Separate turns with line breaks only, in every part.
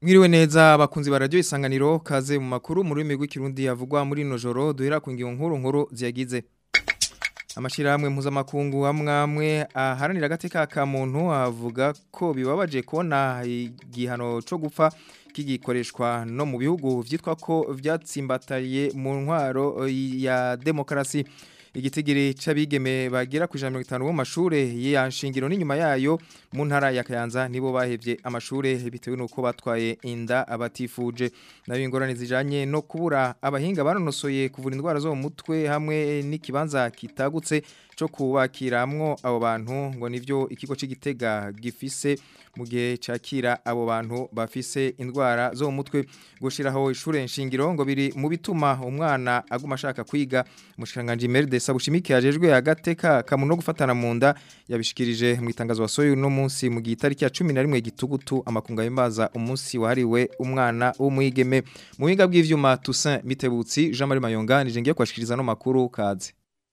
Mwiriwe neza abakunzi ba radio isanganiro kaze mu makuru muri rurimi Kirundi yavugwa muri no joro duhera ku ngingo nkuru nkuru ziyagize Amashirahamwe mpuzamakungu amwamwe aharanira agateka ka muntu avuga ko bibabaje kubona igihano cyo gupfa kigikoreshwa no mu bihugu vyitwa ko vyatsimbataye mu ntwaro ya demokarasi igitigiri c'abigeme bagera ku 150 mu mashure yanshingiro n'inyuma yayo mu ntara ya Kayanza nibo bahevye amashure bitewe nuko batwaye inda abatifuje nayo ingorane zijanye no kubura abahinga banonosoye kuvura indwara zo mu mutwe hamwe n'ikibanza kitagutse cyo kubakiramwo abo bantu ngo nivyo ikigo c'igitega gifise mu gihe cakira abo bantu bafise indwara zo mu mutwe gushiraho ishure nshingiro ngo biri mu bituma umwana aguma ashaka kwiga mushikanganje Merde Sabushimike yajejwe agateka kamuno gufatana mu nda yabishikirije mu itangazo wasoye uno munsi mu gitariki ya 11 gitugutu amakunga yimbaza umunsi wahariwe umwana w'umwigeme mu biga bw'ivyuma Toussaint Mitebutsi Jean Marie Mayonga nije ngiye kwashikiriza no makuru kaze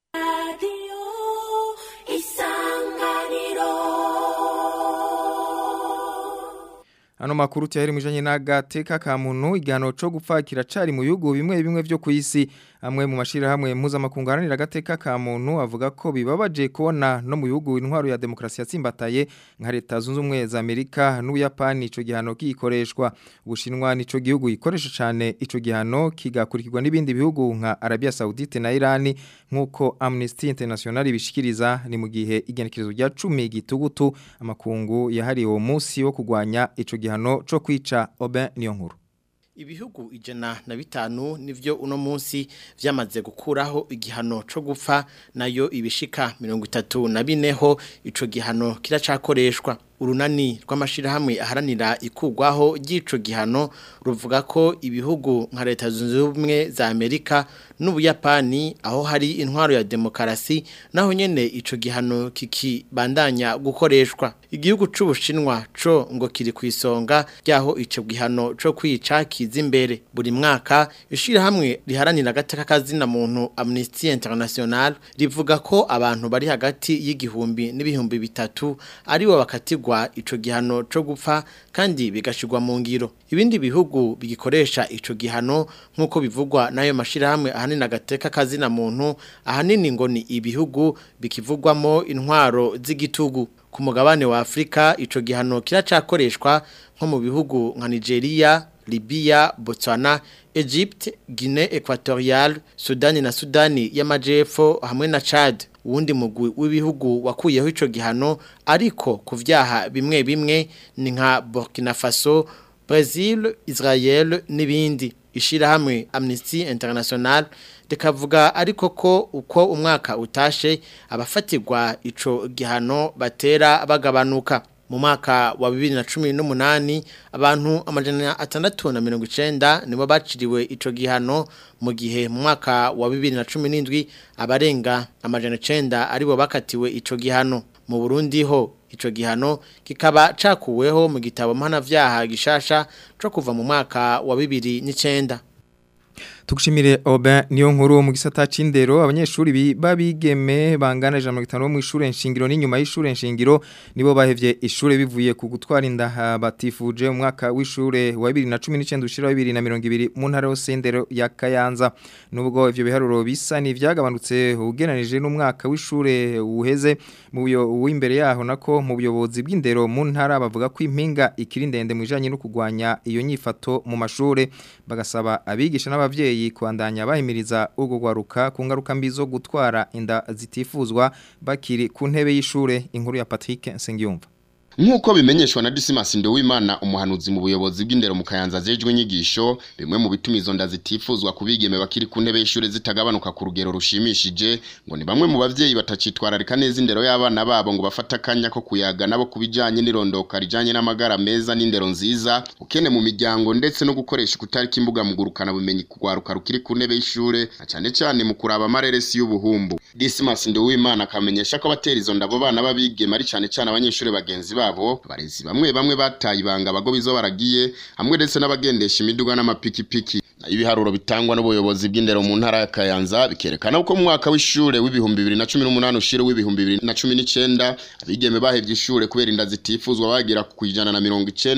Ano makuru cyaheri mujanye n'agateka ka muntu igihano cyo gupfa kiracari mu bihugu bimwe bimwe byo kwisi amwe mu mashira hamwe mpuzamakungu aranira agateka ka muntu avuga ko bibabaje kubona no mu bihugu intwaro ya demokrasi yatsimbataye nka leta zunze ubumwe za Amerika n'Ubuyapani ico gihano kikoreshwa ubushinwa nico gihugu gikoresha cyane ico gihano kigakurikirwa n'ibindi bihugu nka Arabia Saudite na Iran nkuko Amnesty International bishikiriza ni mu gihe igenekerezo rya 10 gitugutu amakungu yahariwe uwo munsi wo kugwanya ico gihano cyo kwica Oben niyo nkuru
Ibihugu ijana na bitanu nivyo uno munsi vyamaze gukuraho igihano co gupfa nayo ibishika mirongo itatu na bineho ico gihano kiracakoreshwa urunani rw'amashirahamwe aharanira ikugwaho ry'ico gihano ruvuga ko ibihugu nka leta zunze ubumwe za Amerika n'Ubuyapani aho hari intwaro ya demokarasi naho nyene ico gihano kikibandanya gukoreshwa igihugu c'ubushinwa co ngo kiri kwisonga ryaho ico gihano co kwica kiza imbere buri mwaka ishirahamwe riharanira agateka kazina muntu Amnesty International rivuga ko abantu bari hagati y'igihumbi n'ibihumbi bitatu ari bo bakatigwa ico gihano co gupfa kandi bigashirwa mu ngiro ibindi bihugu bigikoresha ico gihano nkuko bivugwa nayo mashirahamwe ahanini agateka kazina muntu ahanini ngo ni ibihugu bikivugwamo intwaro z'igitugu ku mugabane wa Afrika ico gihano kiracakoreshwa nko mu bihugu nka Nigeria Libya, Botswana, Egypte, Guinea Equatorial, Sudani na Sudani y'amajepfo hamwe na Chad. Uwundi mugwi w'ibihugu wakuyeho ico gihano ariko ku vyaha bimwe bimwe ni nka Burkina Faso, Brazil, Israel n'ibindi. Ishirahamwe Amnesty International rikavuga ariko ko uko umwaka utashe abafatirwa ico gihano batera bagabanuka. mu mwaka wa bibiri na cumi n'umunani abantu amajana atandatu na mirongo icenda nibo baciriwe ico gihano mu gihe mu mwaka wa bibiri na cumi n'indwi abarenga amajana icenda aribo bakatiwe ico gihano mu burundi ho ico gihano kikaba cakuweho mu gitabo mpanavyaha gishasha co kuva mu mwaka wa bibiri n'icenda
Tukushimire Oben niyo nkuru mu gisata c'indero abanyeshuri babigeme bangana 150 mu ishure nshingiro n'inyuma y'ishure nshingiro nibo bahevye ishure bivuye ku gutwara inda batifuje mu mwaka w'ishure wa 2019 ushira 2020 mu ntara yose ndero ya Kayanza nubwo ivyo biharuro bisa ni vyagabanutse ugeranije n'umwaka w'ishure uheze mu byo w'imbere yaho nako mu buyobozi bw'indero mu ntara bavuga ko impinga ikiri ndende mu bijanye no kugwanya iyo nyifato mu mashure bagasaba abigisha n'abavyeyi kwandanya bahimiriza ugo gwaruka ku ngaruka mbi zo gutwara inda zitifuzwa bakiri ku ntebe y'ishure inkuru ya Patrick Nsengiyumva
Nkuko bimenyeshwa na Dismas Ndowimana umuhanuzi mu buyobozi bw'indero mu Kayanza zejwe nyigisho bimwe mu bituma izo nda zitifuzwa kubigeme bakiri ku ntebe y'ishure zitagabanuka ku rugero rushimishije ngo ni bamwe mu bavyeyi batacitwararika neza indero y'abana babo ngo bafata kanya ko kuyaga nabo kubijanye n'irondoka rijanye n'amagara meza n'indero nziza ukene mu miryango ndetse no gukoresha kutarika imbuga mu gurukana bumenyi kugwaruka rukiri ku ntebe y'ishure cyane cyane mu kuraba amareresi y'ubuhumbu Dismas Ndowimana akamenyesha ko abatera izo ndabo bana babigeme ari cyane cyane abanyeshure bagenzi babo barezi bamwe bamwe bataye ibanga abago bizo baragiye hamwe ndetse n'abagendesha imiduga n'amapikipiki ibiharuro bitangwa n'ubuyobozi bw'indero mu ntara ya Kayanza bikerekana uko mu mwaka w'ishure w'ibihumbi 2018 ushire w'ibihumbi 2019 abigeme bahevye ishure kubera inda zitifuzwa bagira ku ijana na mirongo icenda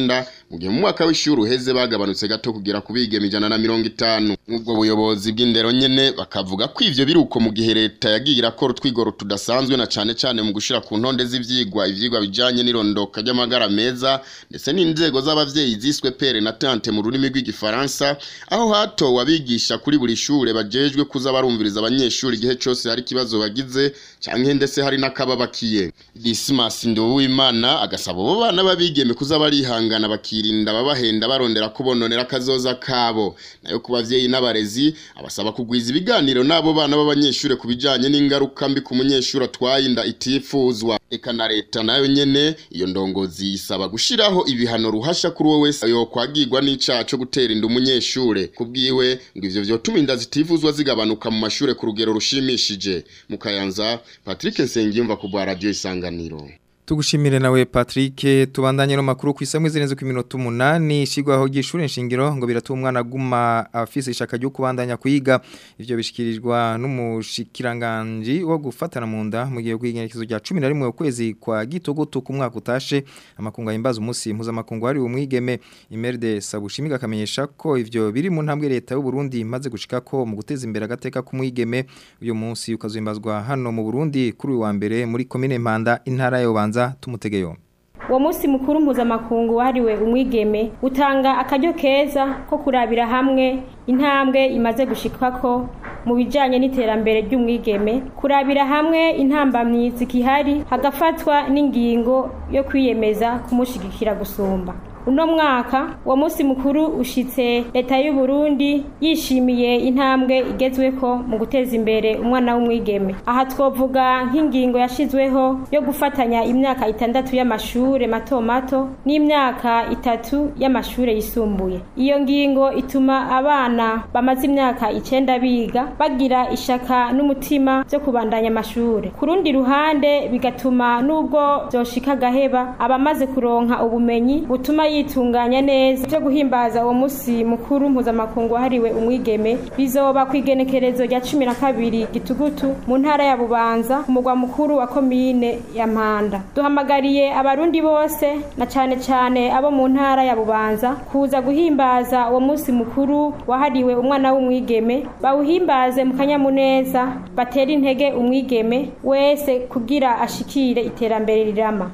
mu gihe mu mwaka w'ishuri uheze bagabanutse gato kugera ku bigeme ijana na mirongo itanu ubwo buyobozi bw'indero nyene bakavuga ko ivyo biruko mu gihe leta yagiye irakora utwigoro tudasanzwe na cane cane mu gushira ku ntonde z'ivyigwa ivyigwa bijanye n'irondoka ry'amagara meza ndetse n'inzego z'abavyeyi ziswe pere na tante mu rurimi rw'igifaransa aho hatowe abigisha kuri buri shure bajejwe kuza barumviriza abanyeshuri igihe cose hari ikibazo bagize canke ndetse hari n'akababakiye Dismas Nduwimana agasaba abo bana babigeme kuza barihangana bakirinda babahenda barondera kubononera akazoza kabo nayo ku bavyeyi n'abarezi abasaba kugwiza ibiganiro n'abo bana b'abanyeshure ku bijanye n'ingaruka mbi ku munyeshuri atwaye inda itifuzwa eka na leta nayo nyene iyo ndongozi isaba gushiraho ibihano ruhasha kuri wowe wese yokwagirwa n'icaha co gutera inda umunyeshure kubwiwe ngo ivyo vyotuma inda zitifuzwa zigabanuka mu mashure ku rugero rushimishije mu kayanza Patrick Nsengiyumva ku bwa radio isanganiro
Tugushimire nawe Patrick tubandanye no makuru kwisamwe zirenze ku minota 8 shigwaho gishure nshingiro ngo biratuma umwana guma afise ishaka ryo kubandanya kwiga ivyo bishikirizwa n'umushikiranganje wo gufatana mu nda mu gihe kwigenekezo rya 11 ukwezi kwa gitogoto ku mwaka utashe amakunga yimbaza umunsi impuza makungu ari umwigeme Imerde Sabushimiga kamenyesha ko ivyo biri mu ntambwe leta y'u Burundi imaze gushika ko mu guteza imbere agateka k'umwigeme uyu munsi ukazohimbazwa hano mu Burundi kuri uyu wa mbere muri commune Mpanda intara yo banza tumutege yombi
uwo munsi mukuru mpuzamakungu wahariwe umwigeme utanga akaryo keza ko kurabira hamwe intambwe imaze gushikako mu bijyanye n'iterambere ry'umwigeme kurabira hamwe intambamyi zikihari hagafatwa n'ingingo yo kwiyemeza kumushyigikira gusumba uno mwaka uwo munsi mukuru ushitse leta y'u Burundi yishimiye intambwe igezweko mu guteza imbere umwana w'umwigeme aha twovuga nk'ingingo yashizweho yo gufatanya imyaka itandatu y'amashure mato mato n'imyaka itatu y'amashure yisumbuye iyo ngingo ituma abana bamaze imyaka icenda biga bagira ishaka n'umutima byo kubandanya amashure ku rundi ruhande bigatuma n'ubwo vyoshika gaheba abamaze kuronka ubumenyi butuma yitunganya neza byo guhimbaza uwo munsi mukuru mpuzamakungu wahariwe umwigeme bizoba ku igenekerezo rya cumi na kabiri gitugutu mu ntara ya bubanza ku mugwa mukuru wa komine ya mpanda duhamagariye abarundi bose na cane cane abo mu ntara ya bubanza kuza guhimbaza uwo munsi mukuru wahariwe umwana w'umwigeme bawuhimbaze mu kanyamuneza batera intege umwigeme wese kugira ashikire iterambere rirama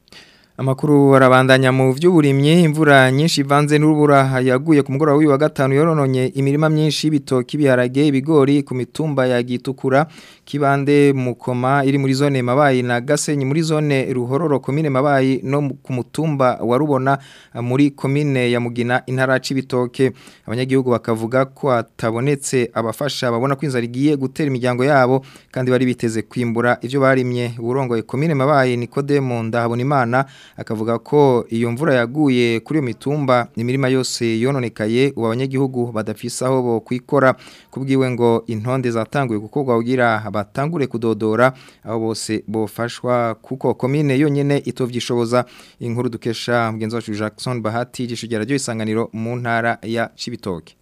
Amakuru arabandanya mu vy'uburimye imvura nyinshi ivanze n'urubura yaguye ku mugoroba w'uyu wa gatanu yorononye imirima myinshi y'ibitoki biharage ibigori ku mitumba ya Gitukura kibande mukoma iri muri zone mabayi na Gasenyi muri zone Ruhororo komine mabayi no ku mutumba wa Rubona muri komine ya Mugina intara c'ibitoke abanyagihugu bakavuga ko atabonetse abafasha babona ko inzara igiye gutera imiryango yabo kandi bari biteze kwimbura ivyo barimye uburongoye komine mabayi Nikodemo ndahabona imana akavuga ko iyo mvura yaguye kuri iyo mitumba imirima yose yononekaye ubu abanyagihugu badafise aho bo kwikora kubwiwe ngo intonde zatanguye gukorwa kugira batangure kudodora aho bose bofashwa kuko komine yonyene itovyishoboza inkuru dukesha mugenzi wacu Jackson Bahati gishugera ryo isanganiro mu ntara ya Cibitoke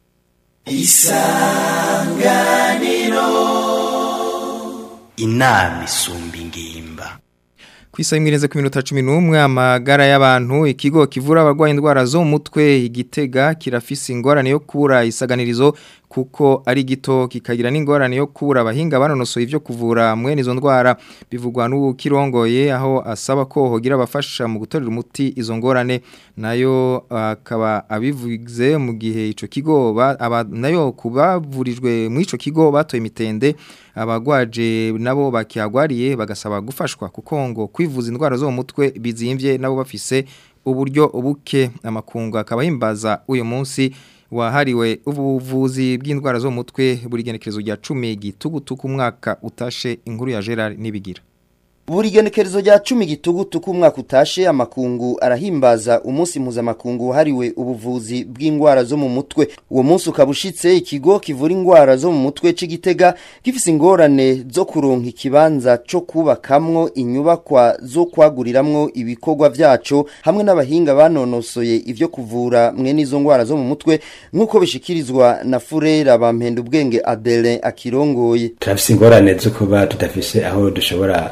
Isanganiro inama isumba ingimba
Kwisa imwireze ku minota 11 amagara y'abantu ikigo kivura abagwaye indwara zo mu mutwe igitega kirafise ingorane yo kubura isaganirizo kuko ari gito kikagira n'ingorane yo kubura abahinga banonosoye ivyo kuvura mwene izo ndwara bivugwa n'ukirongoye aho asaba ko hogira abafasha mu gutorera umuti izo ngorane nayo akaba abivuze mu gihe ico kigo aba nayo kubavurijwe mu ico kigo batoye imitende abagwaje nabo bakihagwariye bagasaba gufashwa kuko ngo kwivuza indwara zo mu mutwe bizimvye nabo bafise uburyo buke amakungu akaba yimbaza uyu munsi wahariwe ubuvuzi bw'indwara zo mu mutwe buri genekerezo rya 10 gitugutuku umwaka utashe inkuru ya Gerard nibigira
Buri genekerezo rya 10 gitugutuku umwaka utashe amakungu arahimbaza umunsi mpuzamakungu hariwe ubuvuzi bw'indwara zo mu mutwe uwo munsi ukabushitse ikigo kivura indwara zo mu mutwe c'igitega gifise ingorane zo kuronka ikibanza co kubakamwo inyubakwa zo kwaguriramwo ibikorwa vyaco hamwe n'abahinga banonosoye ivyo kuvura mwene izo ndwara zo mu mutwe nk'uko bishikirizwa na Furera bampenda ubwenge Adelin akirongoye
turafise ingorane zo kuba tudafise aho dushobora kwagurira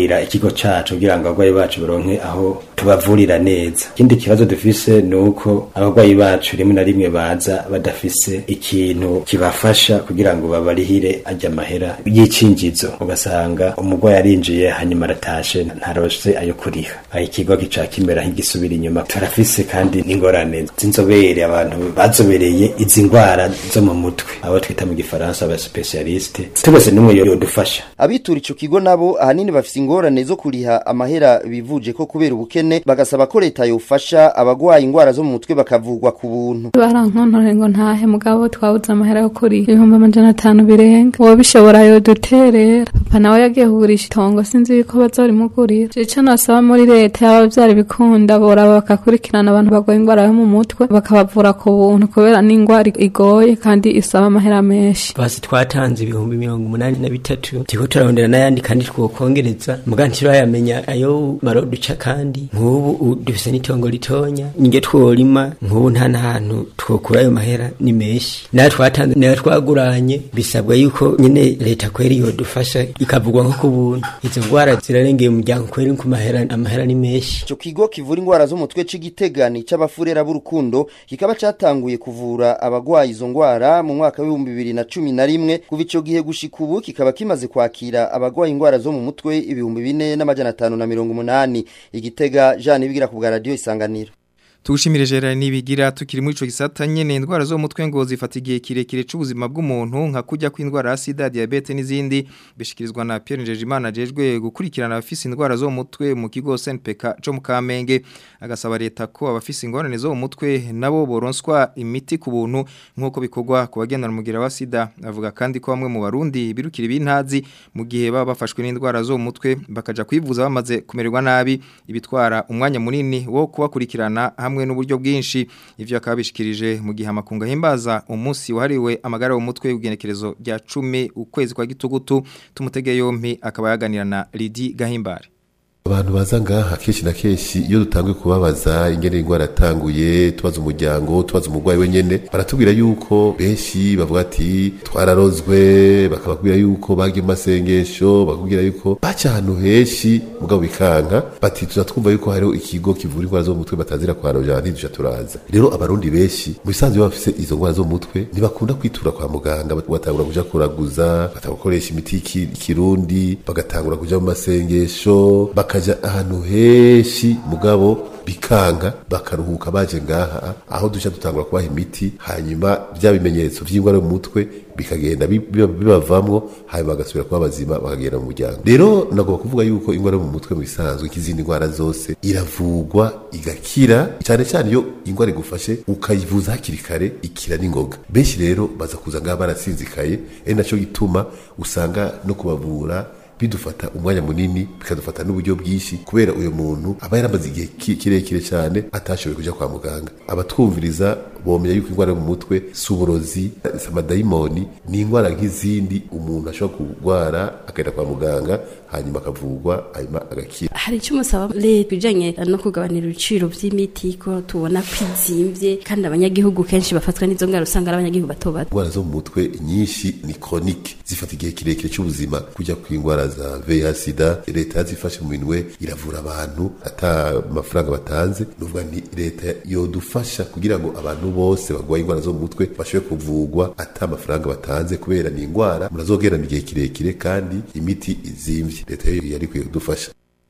kugurira ikigo cacu kugira ngo abarwayi bacu baronke aho tubavurira neza ikindi kibazo dufise ni uko abarwayi bacu rimwe na rimwe baza badafise ikintu kibafasha kugira ngo babarihire ajya amahera y'icinjizo ugasanga umurwayi arinjiye hanyuma aratashe ntarose ayo kuriha aho ikigo gica kimera nk'igisubira inyuma turafise kandi n'ingorane z'inzobere abantu bazobereye izi ndwara zo mu mutwe abo twita mu gifaransa aba specialiste tubose n'umwe yodufasha
abitura ico kigo nabo ahanini bafise ingorane zo kuriha amahera bivuje ko kubera ubukene bagasaba ko leta yofasha abagwaye ingwara zo mu mutwe bakavugwa ku buntu
barankontore ngo ntahe mugabo twabuze amahera yo kuri ibihumbi amajana atanu birenga uwo bishobora yoduterera papa nawe yagiye kugurisha itongo sinzi yuko bazorimugurira ico nasaba muri leta yaba vyari bikunda boraba bakakurikirana abantu barwaye ingwara yo mu mutwe bakabavura ku buntu kubera n'ingwara igoye kandi isaba amahera menshi
basi twatanze ibihumbi mirongo umunani na bitatu turiko turarondera n'ayandi kandi twokongereza muga ntiturayamenya ayo maro duca kandi nk'ubu dufise n'itongo ritonya ninge tworima nk'ubu nta n'ahantu twokura ayo mahera ni menshi nayo twatanze nayo twaguranye bisabwa yuko nyene leta kweri yodufasha ikavugwa nko ku buntu izo ngwara zirarengeye umuryango kweri ku mahera amahera ni menshi
ico kigo kivura ingwara zo mu mutwe c'igitegani c'abafurera b'urukundo kikaba catanguye kuvura abagwaye izo ngwara mu mwaka w'ibihumbi bibiri na cumi na rimwe kuva ico gihe gushika ubu kikaba kimaze kwakira abagwaye ingwara zo mu mutwe ibihumbi bine n'amajana atanu na mirongo umunani igitega Jean Ibigira ku bwa radio isanganiro
Tugushimire Gerard nibigira tukiri muri ico gisata nyene indwara zo mutwe ngo zifata igihe kirekire c'ubuzima bw'umuntu nka kujya kw'indwara ya sida diabete n'izindi bishikirizwa na Pierre Njejimana jejwe gukurikirana abafise indwara zo mutwe mu kigo SNPK cyo mu Kamenge agasaba leta ko abafise ingorane zo mu mutwe nabo boronswa imiti ku buntu nkuko bikorwa ku bagendana umugira wa sida avuga kandi ko bamwe mu barundi birukira ibintazi mu gihe baba bafashwe n'indwara zo mu mutwe bakaja kwivuza bamaze kumererwa nabi ibitwara umwanya munini wo kubakurikirana hamwe hamwe n'uburyo bwinshi ivyo akabishikirije mu gihe amakunga himbaza umunsi wahariwe amagara yo mutwe ugenekerezo rya 10 ukwezi kwa gitugutu tumutege yompi akaba yaganira na Lidi Gahimbare
abantu baza ngaha kenshi na kenshi iyo dutanguye kubabaza ingene ingwara yatanguye tubaza umuryango tubaza umurwayi wenyene baratubwira yuko benshi bavuga ati twararozwe bakababwira yuko bagiye mu masengesho bakubwira yuko baca ahantu henshi mugabo bikanka bati tuza twumva yuko hariho ikigo kivura ingwara zo mu mutwe batazira kwarojana ntiduca turaza rero abarundi benshi mu bisanzwe baba bafise izo ngwara zo mu mutwe ntibakunda kwitura kwa muganga batangura kuja kuraguza batangura gukoresha imiti y'ikirundi bagatangura kuja mu masengesho baka bakaja ahantu henshi mugabo bikanga bakaruhuka baje ngaha aho duca dutangura kubaha imiti hanyuma bya bimenyetso by'ingwara mu mutwe bikagenda bibavamwo hanyuma bagasubira kuba bazima bakagenda mu muryango rero nagomba kuvuga yuko ingwara mu mutwe mu bisanzwe nk'izindi ndwara zose iravugwa igakira cyane cyane iyo ingwara igufashe ukayivuza hakiri kare ikira n'ingoga benshi rero baza kuza ngaha barasinzikaye ari naco gituma usanga no kubavura bidufata umwanya munini bikadufata n'uburyo bwinshi kubera uyu muntu aba yaramaze igihe kirekire cyane atashoboye kujya kwa muganga abatwumviriza bomenya yuko indwara yo mu mutwe si uburozi si amadayimoni ni indwara nk'izindi umuntu ashobora kurwara akajya kwa muganga hanyuma akavurwa hanyuma agakira
hari icyo umusaba leta bijyanye no kugabanira ibiciro by'imiti ko tubona ko izimbye kandi abanyagihugu kenshi bafatwa n'izo ndwara usanga ari abanyagihugu bato bato
indwara zo mu mutwe nyinshi ni koronike zifata igihe kirekire cy'ubuzima kujya ku indwara za VIH sida leta yazifashe mu minwe iravura abantu ata amafaranga batanze nuvuga ni leta yodufasha kugira ngo abantu bose bagwaye indwara zo mu mutwe bashobore kuvugwa ata amafaranga batanze kubera ni indwara murazogerana igihe kirekire kandi imiti izimvye leta yo yari kwiye kudufasha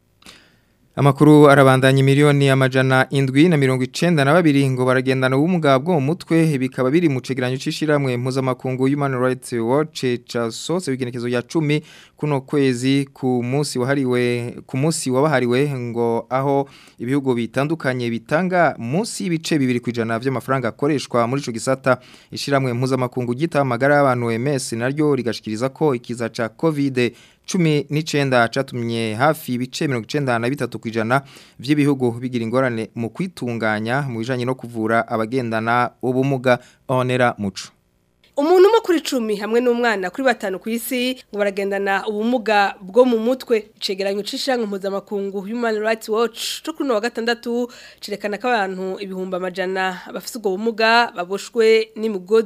Amakuru arabandanya miliyoni amajana indwi na mirongo icenda na babiri ngo baragendana ubumuga bwo mu mutwe bikaba biri mu cegeranyo c'ishiramwe mpuzamakungu Human Rights Watch casose bigenekezo ya 10 kuno kwezi ku munsi wahariwe ku munsi wabahariwe ngo aho ibihugu bitandukanye bitanga munsi y'ibice bibiri kwijana by'amafaranga akoreshwa muri ico gisata ishiramwe mpuzamakungu gita amagara y'abantu MS naryo rigashikiriza ko ikiza ca COVID cumi n'icenda catumye hafi ibice mirongo icenda na bitatu kwijana vy'ibihugu bigira ingorane mu kwitunganya mu bijanye no kuvura abagendana ubumuga onera muco
umuntu umwe kuri cumi hamwe n'umwana kuri batanu ku isi ngo baragendana ubumuga bwo mu mutwe icegeranyo c'ishyirahamwe mpuzamakungu human rights watch cyo kuri uno wa gatandatu cerekana ko abantu ibihumbi amajana bafite ubwo bumuga baboshwe n'imigozi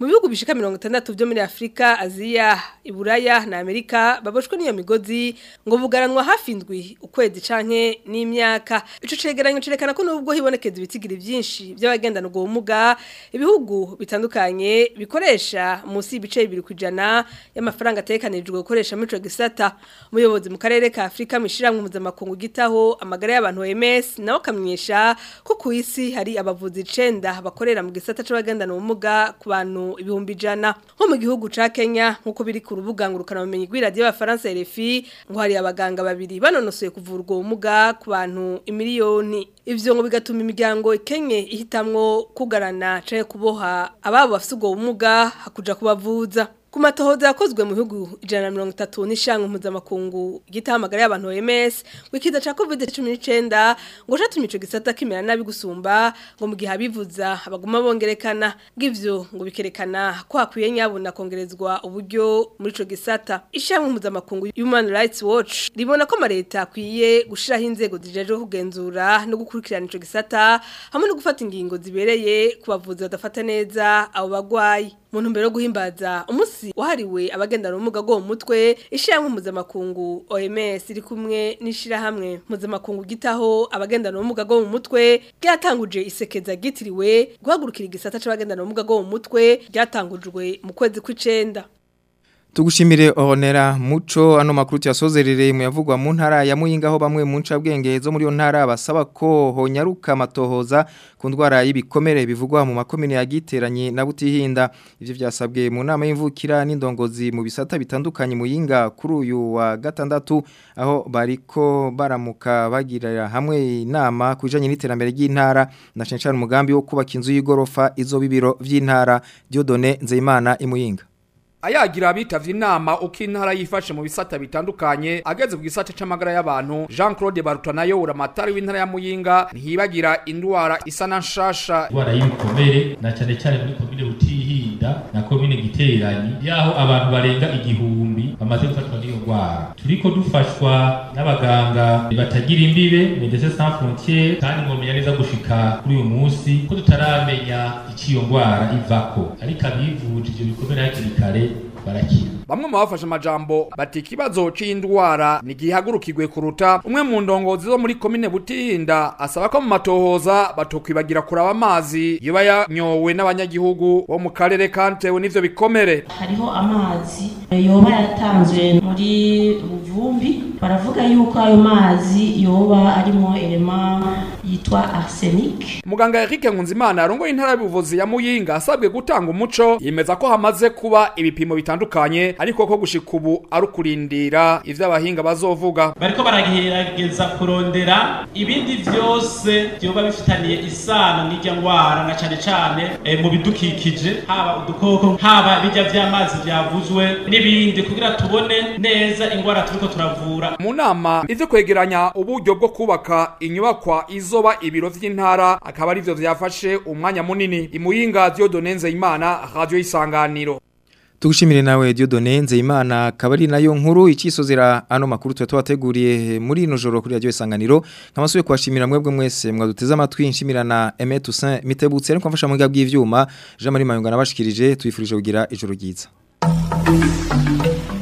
mu bihugu bishika 60 byo muri Afrika Aziya Iburaya na Amerika baboshwe niyo migozi ngo bugaranwa hafi indwi ukwezi canke n'imyaka ico cegeranyo cerekana ko nubwo hibonekeza ibitigiri byinshi by'abagendana ubwo bumuga ibihugu bitandukanye bikoresha munsi y'ibice bibiri kujana y'amafaranga atekanijwe gukoresha muri ico gisata umuyobozi mu karere ka Afrika mishiramwe mpuzamakungu gitaho amagara y'abantu OMS nawe akamenyesha ko ku isi hari abavuzi 9 bakorera mu gisata c'abagendana ubumuga ku bantu ibihumbi ijana nko mu gihugu ca Kenya nkuko biri ku rubuga ngurukana bumenyi rw'iradio y'abafaransa RFI ngo hari abaganga babiri banonosoye kuvura ubwo bumuga ku bantu imiliyoni ivyo ngo bigatuma imiryango ikenye ihitamwo kugarana canke kuboha ababo bafite ubwo bumuga hakuja kubavuza ku matohoza yakozwe mu bihugu ijana na mirongo itatu n'ishangu mpuzamakungu gitahamagara y'abantu OMS wikiza ca covid cumi n'icenda ngo catumye ico gisata kimera nabi gusumba ngo mu gihe abivuza baguma bongerekana ng'ivyo ngo bikerekana ko hakwiye nyabuna kongerezwa uburyo muri ico gisata ishangu mpuzamakungu Human Rights Watch ribona ko amareta akwiye gushiraho inzego zijejwe kugenzura no gukurikirana ico gisata hamwe no gufata ingingo zibereye ku bavuzi badafata neza abo bagwayi mu ntumbero yo guhimbaza umunsi wahariwe abagendana ubumuga bwo mu mutwe ishyirahamwe mpuzamakungu OMS iri kumwe n'ishyirahamwe mpuzamakungu gitaho abagendana ubumuga bwo mu mutwe ryatanguje isekeza ryitiriwe guhagurukira igisata c'abagendana ubumuga bwo mu mutwe ryatangujwe mu kwezi kw'icenda
Tugushimire Honera Muco ano makuru tuyasozerere mu yavugwa mu ntara ya Muyinga aho bamwe mu ncabwenge zo muri yo ntara basaba ko honyaruka matohoza ku ndwara y'ibikomere bivugwa mu makomine yagiteranye na Butihinda ivyo vyasabwe mu nama y'imvukira n'indongozi mu bisata bitandukanye Muyinga kuri uyu wa gatandatu aho bariko baramuka bagirira hamwe inama kujanye n'iterambere ry'intara na censhana umugambi wo kubaka inzu y'igorofa izo bibiro vy'intara Diodone Nzeyimana imuyinga
ayagira abitavye inama uko intara yifashe mu bisata bitandukanye ageze ku gisata c'amagara y'abantu Jean Claude Barutanayo uramatari w'intara ya Muyinga ntihibagira indwara isa na nshasha
indwara y'ibikomere na cyane cyane muri komine Butihinda na komine Giteranyi yaho abantu barenga igihumbi bamaze gufatwa n'iyo ndwara turiko dufashwa n'abaganga batagira imbibe Médecins Sans Frontières kandi mwomenya neza gushika kuri uyu munsi ko tutaramenya iciyo ndwara ivako ariko abivuje ivyo bikomere hakiri kare barakira
bamwe mu bafashe amajambo bati ikibazo c'indwara nigihagurukirwe kuruta umwe mu ndongozi zo muri komine Butihinda asaba ko mu matohoza batokwibagira kuraba amazi yoba yanyowe n'abanyagihugu bo mu karere kantewe n'ivyo bikomere
hariho amazi yoba yatanzwe muri buvumbi baravuga yuko ayo mazi yoba arimo elema yitwa arsenic
muganga Eric Nkunzimana yarongoye intara y'ubuvuzi ya Muyinga asabwe gutanga umuco yemeza ko hamaze kuba ibipimo bitandukanye ariko ko gushika ubu ari ukurindira ivyo abahinga bazovuga
bariko baragerageza kurondera ibindi vyose vyoba bifitaniye isano n'irya ngwara na cane cane e, mu bidukikije haba udukoko haba bijya vy'amazi vyavuzwe n'ibindi kugira tubone neza ingwara turiko turavura
mu nama ivyo kwegeranya uburyo bwo kubaka inyubakwa izoba ibiro vy'intara akaba ari vyo vyafashe umwanya munini imuyinga Dieudonne Nzeyimana radio isanganiro
Tugushimire nawe Dieudonne Nzeyimana kabari nayo nkuru icisozera ano makuru twa twateguriye muri ino joro kuri radio isanganiro nkabasuye kwashimira mwebwe mwese mwaduteze amatwi nshimirana Aimé Toussaint Mitebutse ariko mfasha mu bw'ivyuma Jean Marie Mayunga nabashikirije tuyifurije kugira ijoro ryiza